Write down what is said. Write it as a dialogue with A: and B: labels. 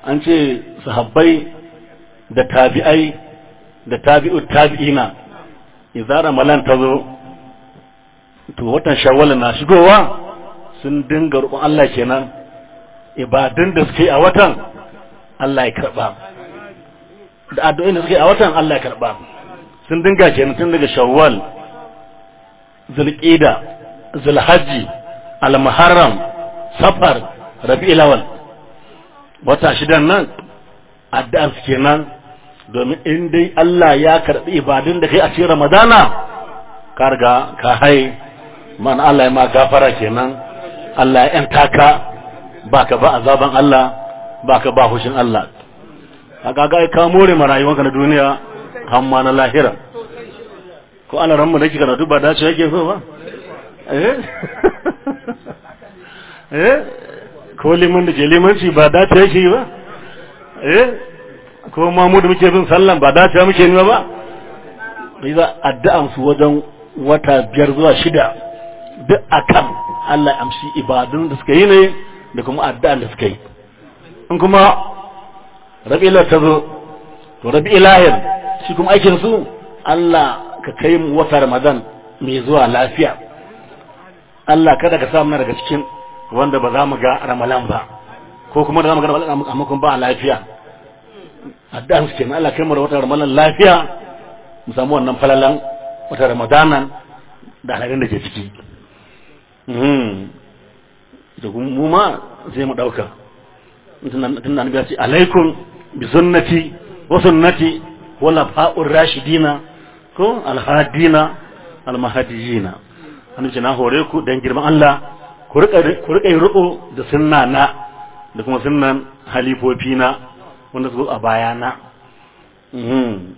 A: an ce sahabbai da tabi'ai da tabi'u tabi'ina idan ramalan ta zo to watan shawwal na shigowa sun dinga roƙon Allah kenan ibadun da suke a watan Allah ya karba da addu'o'in da suke a watan Allah ya karba sun dinga kenan tun daga shawwal zulqida zulhajji al-muharram safar rabi'ul awwal wata shidan nan addu'ar su kenan domin in dai Allah ya karbi ibadun da kai a cikin Ramadana ka riga ka hai man Allah ya ma gafara kenan Allah ya yanta ka baka ba azaban Allah baka ba hushin Allah kaga ga ka more ma rayuwarka na duniya har ma na lahira ko Allah ranmu da kika karatu ba dace yake so ba eh eh ko liman da ke limanci ba dace yake ba eh ko ma mu da muke bin sallan ba dace muke ni ba idan addu'an su wajen wata biyar zuwa shida duk akan Allah amshi ibadun da suka yi ne da kuma addu'an da suka yi in kuma rabi'ila ta zo to rabi'ilahir shi kuma aikin su Allah ka kai mu wata Ramadan mai zuwa lafiya Allah kada ka samu daga cikin wanda ba za mu ga Ramadan ba ko kuma da za mu ga Ramadan amma kuma ba lafiya addu'an su kenan Allah kai mu da wata Ramadan lafiya mu samu wannan falalan wata Ramadanan da halin da ke ciki da mu ma sai mu dauka tun da ya ce alaikum bi sunnati wa sunnati wala fa'ur rashidina ko alhadina almahadiyina an ce na hore ku dan girman Allah ku rika ku rika riko da sunna na da kuma sunnan halifofi na wanda su a baya na